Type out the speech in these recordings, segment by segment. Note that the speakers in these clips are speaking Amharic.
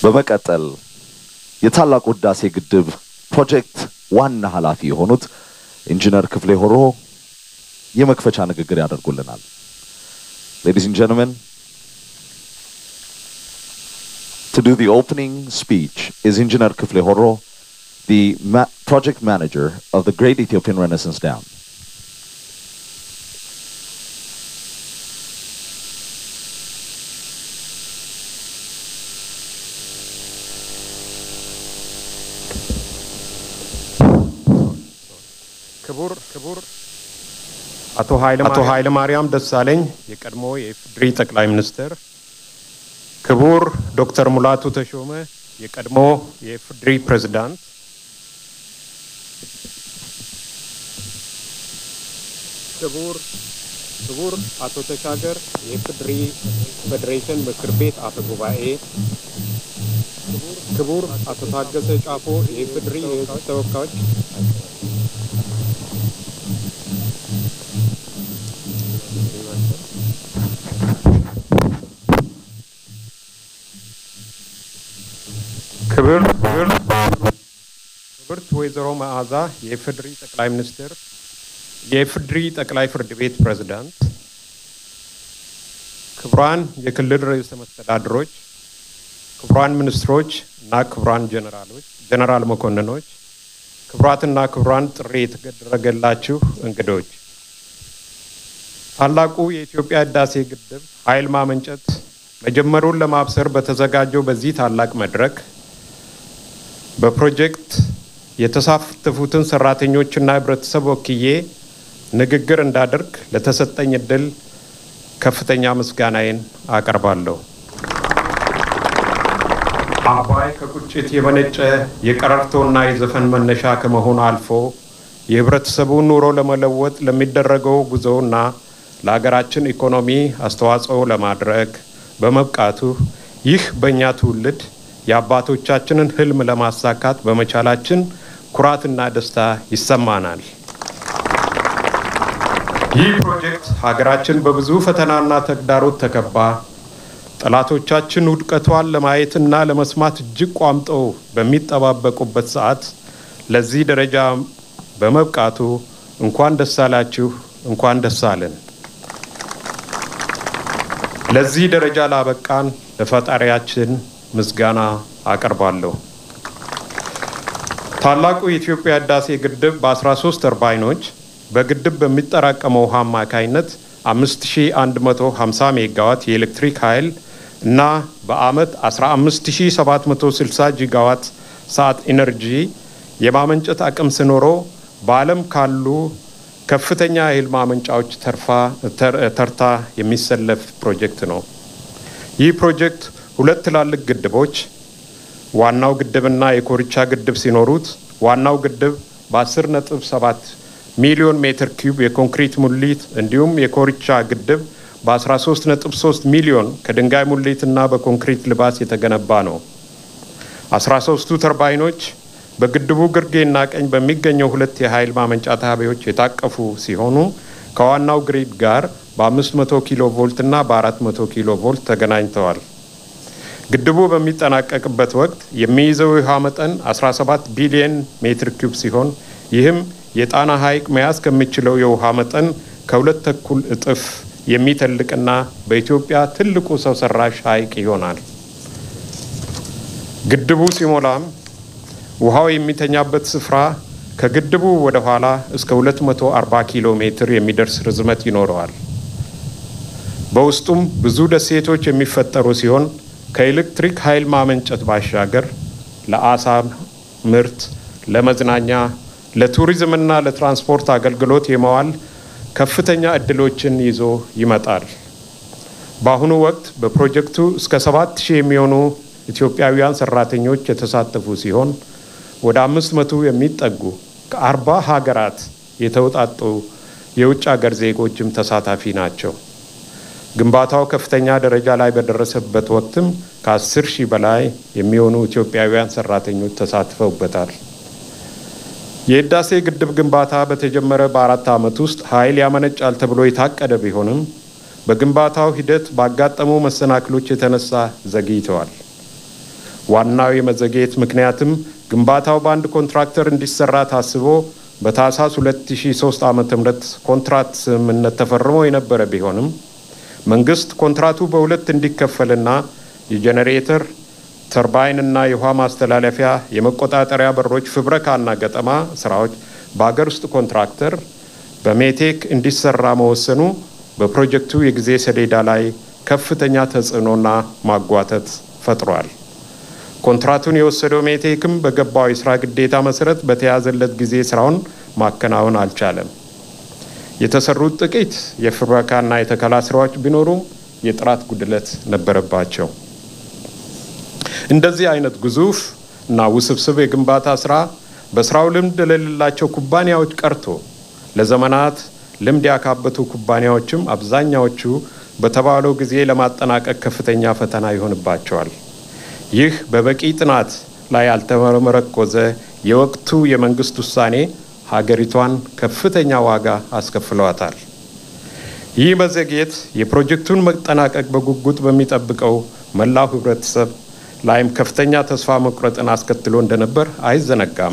በመቀጠል የታላቁ ህዳሴ ግድብ ፕሮጀክት ዋና ኃላፊ የሆኑት ኢንጂነር ክፍሌ ሆሮ የመክፈቻ ንግግር ያደርጉልናል። ሌዲስ ኤንድ ጀንትልመን to do the opening speech is Engineer Kifle Horo, the ma- project manager of the Great Ethiopian Renaissance Dam. ክቡር ክቡር አቶ ኃይለ ማርያም ደሳለኝ የቀድሞ የኢፌዴሪ ጠቅላይ ሚኒስትር፣ ክቡር ዶክተር ሙላቱ ተሾመ የቀድሞ የኢፌዴሪ ፕሬዝዳንት፣ ክቡር ክቡር አቶ ተሻገር የኢፌዴሪ ፌዴሬሽን ምክር ቤት አፈ ጉባኤ፣ ክቡር አቶ ታገሰ ጫፎ የኢፌዴሪ የሕዝብ ተወካዮች ክብር ክብር ክብርት ወይዘሮ መዓዛ የኢፌዴሪ ጠቅላይ ሚኒስትር የኢፌዴሪ ጠቅላይ ፍርድ ቤት ፕሬዝዳንት፣ ክቡራን የክልል ርዕሰ መስተዳድሮች፣ ክቡራን ሚኒስትሮች እና ክቡራን ጀነራሎች ጀነራል መኮንኖች፣ ክቡራትና ክቡራን ጥሪ የተደረገላችሁ እንግዶች ታላቁ የኢትዮጵያ ህዳሴ ግድብ ኃይል ማመንጨት መጀመሩን ለማብሰር በተዘጋጀው በዚህ ታላቅ መድረክ በፕሮጀክት የተሳተፉትን ሰራተኞችና ህብረተሰብ ወክዬ ንግግር እንዳደርግ ለተሰጠኝ እድል ከፍተኛ ምስጋናዬን አቀርባለሁ። አባይ ከቁጭት የመነጨ የቀረርቶና የዘፈን መነሻ ከመሆኑ አልፎ የህብረተሰቡን ኑሮ ለመለወጥ ለሚደረገው ጉዞና ለሀገራችን ኢኮኖሚ አስተዋጽኦ ለማድረግ በመብቃቱ ይህ በእኛ ትውልድ የአባቶቻችንን ህልም ለማሳካት በመቻላችን ኩራትና ደስታ ይሰማናል። ይህ ፕሮጀክት ሀገራችን በብዙ ፈተናና ተግዳሮት ተከባ ጠላቶቻችን ውድቀቷን ለማየትና ለመስማት እጅግ ቋምጠው በሚጠባበቁበት ሰዓት ለዚህ ደረጃ በመብቃቱ እንኳን ደስ አላችሁ፣ እንኳን ደስ አለን። ለዚህ ደረጃ ላበቃን ለፈጣሪያችን ምስጋና አቀርባለሁ። ታላቁ የኢትዮጵያ ህዳሴ ግድብ በ13 ተርባይኖች በግድብ በሚጠራቀመው ውሃ አማካይነት 5150 ሜጋዋት የኤሌክትሪክ ኃይል እና በአመት 15760 ጂጋዋት ሰዓት ኢነርጂ የማመንጨት አቅም ሲኖረው በዓለም ካሉ ከፍተኛ የኃይል ማመንጫዎች ተርታ የሚሰለፍ ፕሮጀክት ነው። ይህ ፕሮጀክት ሁለት ትላልቅ ግድቦች ዋናው ግድብና የኮርቻ ግድብ ሲኖሩት ዋናው ግድብ በ10 ነጥብ 7 ሚሊዮን ሜትር ኪዩብ የኮንክሪት ሙሊት እንዲሁም የኮርቻ ግድብ በ13 ነጥብ 3 ሚሊዮን ከድንጋይ ሙሊትና በኮንክሪት ልባስ የተገነባ ነው። 13ቱ ተርባይኖች በግድቡ ግርጌና ቀኝ በሚገኘው ሁለት የኃይል ማመንጫ ጣቢያዎች የታቀፉ ሲሆኑ ከዋናው ግሪድ ጋር በ500 ኪሎ ቮልት እና በ400 ኪሎ ቮልት ተገናኝተዋል። ግድቡ በሚጠናቀቅበት ወቅት የሚይዘው የውሃ መጠን 17 ቢሊየን ሜትር ኪዩብ ሲሆን ይህም የጣና ሐይቅ መያዝ ከሚችለው የውሃ መጠን ከሁለት ተኩል እጥፍ የሚተልቅና በኢትዮጵያ ትልቁ ሰው ሰራሽ ሐይቅ ይሆናል። ግድቡ ሲሞላም ውሃው የሚተኛበት ስፍራ ከግድቡ ወደ ኋላ እስከ 240 ኪሎ ሜትር የሚደርስ ርዝመት ይኖረዋል። በውስጡም ብዙ ደሴቶች የሚፈጠሩ ሲሆን ከኤሌክትሪክ ኃይል ማመንጨት ባሻገር ለአሳ ምርት፣ ለመዝናኛ፣ ለቱሪዝምና ለትራንስፖርት አገልግሎት የመዋል ከፍተኛ እድሎችን ይዞ ይመጣል። በአሁኑ ወቅት በፕሮጀክቱ እስከ ሰባት ሺህ የሚሆኑ ኢትዮጵያውያን ሰራተኞች የተሳተፉ ሲሆን ወደ አምስት መቶ የሚጠጉ ከአርባ ሀገራት የተውጣጡ የውጭ ሀገር ዜጎችም ተሳታፊ ናቸው። ግንባታው ከፍተኛ ደረጃ ላይ በደረሰበት ወቅትም ከአስር ሺህ በላይ የሚሆኑ ኢትዮጵያውያን ሰራተኞች ተሳትፈውበታል። የህዳሴ ግድብ ግንባታ በተጀመረ በአራት ዓመት ውስጥ ኃይል ያመነጫል ተብሎ የታቀደ ቢሆንም በግንባታው ሂደት ባጋጠሙ መሰናክሎች የተነሳ ዘግይተዋል። ዋናው የመዘግየት ምክንያትም ግንባታው በአንድ ኮንትራክተር እንዲሰራ ታስቦ በታህሳስ 2003 ዓ.ም ኮንትራት ስምምነት ተፈርሞ የነበረ ቢሆንም መንግስት ኮንትራቱ በሁለት እንዲከፈልና የጄኔሬተር ተርባይንና የውሃ ማስተላለፊያ የመቆጣጠሪያ በሮች ፍብረካና ገጠማ ስራዎች በአገር ውስጥ ኮንትራክተር በሜቴክ እንዲሰራ መወሰኑ በፕሮጀክቱ የጊዜ ሰሌዳ ላይ ከፍተኛ ተጽዕኖና ማጓተት ፈጥሯል። ኮንትራቱን የወሰደው ሜቴክም በገባው የስራ ግዴታ መሰረት በተያዘለት ጊዜ ስራውን ማከናወን አልቻለም። የተሰሩት ጥቂት የፍብረካና የተከላ ስራዎች ቢኖሩም የጥራት ጉድለት ነበረባቸው። እንደዚህ አይነት ግዙፍ እና ውስብስብ የግንባታ ስራ በስራው ልምድ ለሌላቸው ኩባንያዎች ቀርቶ ለዘመናት ልምድ ያካበቱ ኩባንያዎችም አብዛኛዎቹ በተባለው ጊዜ ለማጠናቀቅ ከፍተኛ ፈተና ይሆንባቸዋል። ይህ በበቂ ጥናት ላይ ያልተመረኮዘ የወቅቱ የመንግስት ውሳኔ ሀገሪቷን ከፍተኛ ዋጋ አስከፍለዋታል። ይህ መዘግየት የፕሮጀክቱን መጠናቀቅ በጉጉት በሚጠብቀው መላው ህብረተሰብ ላይም ከፍተኛ ተስፋ መቁረጥን አስከትሎ እንደነበር አይዘነጋም።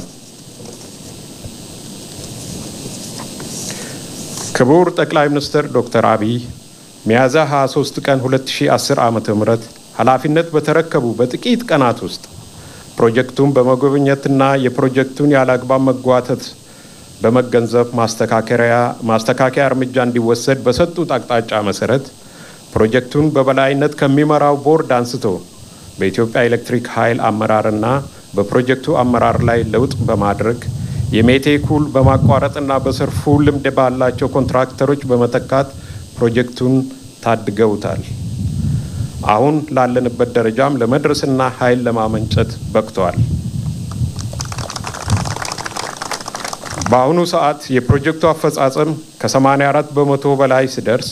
ክቡር ጠቅላይ ሚኒስትር ዶክተር አብይ ሚያዝያ 23 ቀን 2010 ዓ ም ኃላፊነት በተረከቡ በጥቂት ቀናት ውስጥ ፕሮጀክቱን በመጎብኘትና የፕሮጀክቱን ያለ አግባብ መጓተት በመገንዘብ ማስተካከያ እርምጃ እንዲወሰድ በሰጡት አቅጣጫ መሰረት ፕሮጀክቱን በበላይነት ከሚመራው ቦርድ አንስቶ በኢትዮጵያ ኤሌክትሪክ ኃይል አመራርና በፕሮጀክቱ አመራር ላይ ለውጥ በማድረግ የሜቴኩል በማቋረጥና በሰርፉ ልምድ ባላቸው ኮንትራክተሮች በመተካት ፕሮጀክቱን ታድገውታል። አሁን ላለንበት ደረጃም ለመድረስና ኃይል ለማመንጨት በቅተዋል። በአሁኑ ሰዓት የፕሮጀክቱ አፈጻጸም ከ84 በመቶ በላይ ሲደርስ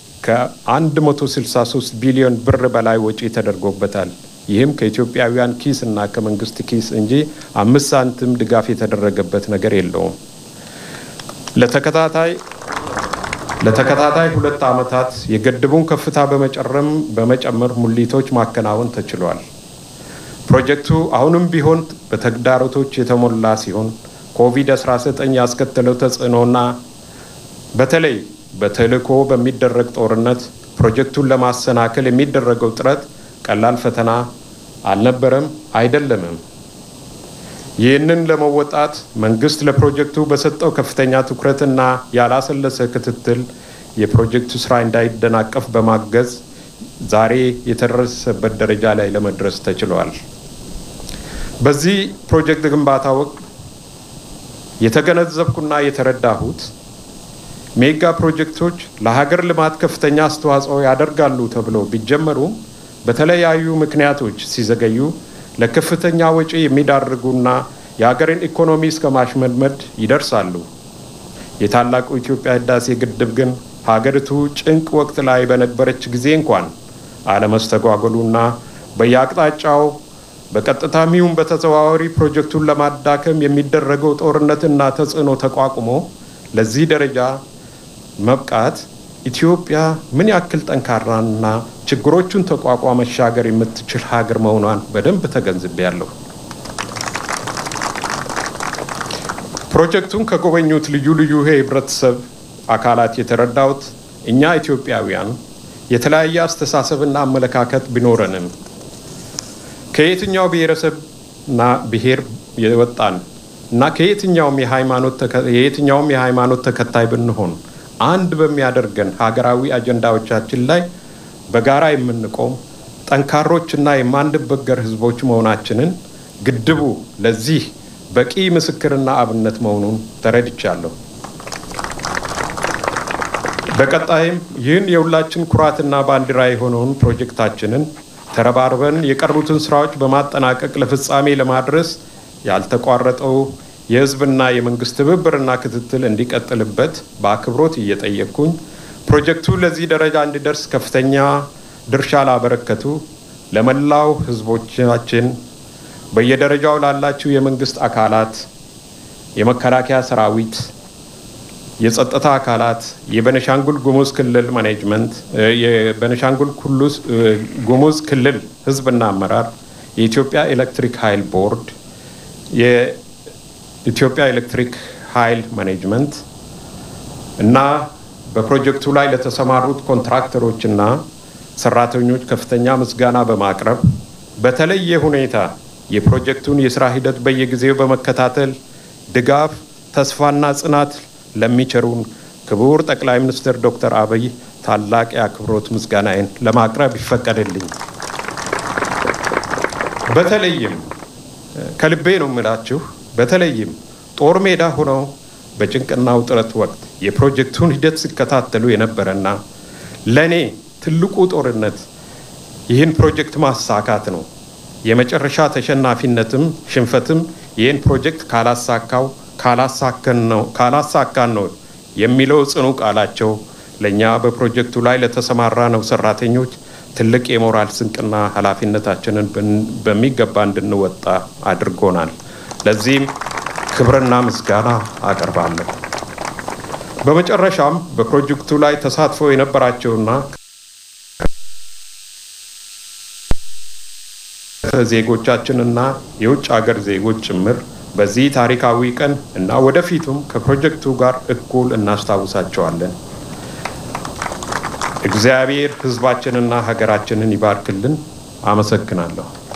ከ163 ቢሊዮን ብር በላይ ወጪ ተደርጎበታል። ይህም ከኢትዮጵያውያን ኪስ እና ከመንግስት ኪስ እንጂ አምስት ሳንቲም ድጋፍ የተደረገበት ነገር የለውም። ለተከታታይ ለተከታታይ ሁለት ዓመታት የግድቡን ከፍታ በመጨረም በመጨመር ሙሊቶች ማከናወን ተችሏል። ፕሮጀክቱ አሁንም ቢሆን በተግዳሮቶች የተሞላ ሲሆን ኮቪድ-19 ያስከተለው ተጽዕኖና በተለይ በተልዕኮ በሚደረግ ጦርነት ፕሮጀክቱን ለማሰናከል የሚደረገው ጥረት ቀላል ፈተና አልነበረም፣ አይደለምም። ይህንን ለመወጣት መንግስት ለፕሮጀክቱ በሰጠው ከፍተኛ ትኩረትና ያላሰለሰ ክትትል የፕሮጀክቱ ስራ እንዳይደናቀፍ በማገዝ ዛሬ የተደረሰበት ደረጃ ላይ ለመድረስ ተችሏል። በዚህ ፕሮጀክት ግንባታ ወቅት የተገነዘብኩና የተረዳሁት ሜጋ ፕሮጀክቶች ለሀገር ልማት ከፍተኛ አስተዋጽኦ ያደርጋሉ ተብሎ ቢጀመሩም በተለያዩ ምክንያቶች ሲዘገዩ ለከፍተኛ ወጪ የሚዳርጉና የሀገርን ኢኮኖሚ እስከ ማሽመድመድ ይደርሳሉ። የታላቁ ኢትዮጵያ ህዳሴ ግድብ ግን ሀገሪቱ ጭንቅ ወቅት ላይ በነበረች ጊዜ እንኳን አለመስተጓጎሉና በየአቅጣጫው በቀጥታም ይሁን በተዘዋዋሪ ፕሮጀክቱን ለማዳከም የሚደረገው ጦርነትና ተጽዕኖ ተቋቁሞ ለዚህ ደረጃ መብቃት ኢትዮጵያ ምን ያክል ጠንካራና ችግሮቹን ተቋቋ መሻገር የምትችል ሀገር መሆኗን በደንብ ተገንዝቤያለሁ። ፕሮጀክቱን ከጎበኙት ልዩ ልዩ የህብረተሰብ አካላት የተረዳሁት እኛ ኢትዮጵያውያን የተለያየ አስተሳሰብና አመለካከት ቢኖረንም ከየትኛው ብሔረሰብና ብሔር የወጣን እና ከየትኛውም የየትኛውም የሃይማኖት ተከታይ ብንሆን አንድ በሚያደርገን ሀገራዊ አጀንዳዎቻችን ላይ በጋራ የምንቆም ጠንካሮችና የማንበገር ህዝቦች መሆናችንን ግድቡ ለዚህ በቂ ምስክርና አብነት መሆኑን ተረድቻለሁ። በቀጣይም ይህን የሁላችን ኩራትና ባንዲራ የሆነውን ፕሮጀክታችንን ተረባርበን የቀሩትን ስራዎች በማጠናቀቅ ለፍጻሜ ለማድረስ ያልተቋረጠው የህዝብና የመንግስት ትብብርና ክትትል እንዲቀጥልበት በአክብሮት እየጠየቅኩኝ ፕሮጀክቱ ለዚህ ደረጃ እንዲደርስ ከፍተኛ ድርሻ ላበረከቱ ለመላው ህዝቦቻችን፣ በየደረጃው ላላችሁ የመንግስት አካላት፣ የመከላከያ ሰራዊት፣ የጸጥታ አካላት፣ የቤኒሻንጉል ጉሙዝ ክልል ማኔጅመንት፣ የቤኒሻንጉል ጉሙዝ ክልል ህዝብና አመራር፣ የኢትዮጵያ ኤሌክትሪክ ኃይል ቦርድ፣ የኢትዮጵያ ኤሌክትሪክ ኃይል ማኔጅመንት እና በፕሮጀክቱ ላይ ለተሰማሩት ኮንትራክተሮችና ሰራተኞች ከፍተኛ ምስጋና በማቅረብ በተለየ ሁኔታ የፕሮጀክቱን የስራ ሂደት በየጊዜው በመከታተል ድጋፍ፣ ተስፋና ጽናት ለሚቸሩን ክቡር ጠቅላይ ሚኒስትር ዶክተር አብይ ታላቅ የአክብሮት ምስጋናዬን ለማቅረብ ይፈቀድልኝ። በተለይም ከልቤ ነው የምላችሁ፣ በተለይም ጦር ሜዳ ሆነው በጭንቅና ውጥረት ወቅት የፕሮጀክቱን ሂደት ሲከታተሉ የነበረና ለእኔ ትልቁ ጦርነት ይህን ፕሮጀክት ማሳካት ነው። የመጨረሻ ተሸናፊነትም ሽንፈትም ይህን ፕሮጀክት ካላሳካው ካላሳካን ነው የሚለው ጽኑ ቃላቸው ለእኛ በፕሮጀክቱ ላይ ለተሰማራ ነው ሰራተኞች ትልቅ የሞራል ስንቅና ኃላፊነታችንን በሚገባ እንድንወጣ አድርጎናል። ለዚህም ክብርና ምስጋና አቀርባለሁ። በመጨረሻም በፕሮጀክቱ ላይ ተሳትፎ የነበራቸውና ዜጎቻችንና የውጭ ሀገር ዜጎች ጭምር በዚህ ታሪካዊ ቀን እና ወደፊቱም ከፕሮጀክቱ ጋር እኩል እናስታውሳቸዋለን። እግዚአብሔር ሕዝባችንና ሀገራችንን ይባርክልን። አመሰግናለሁ።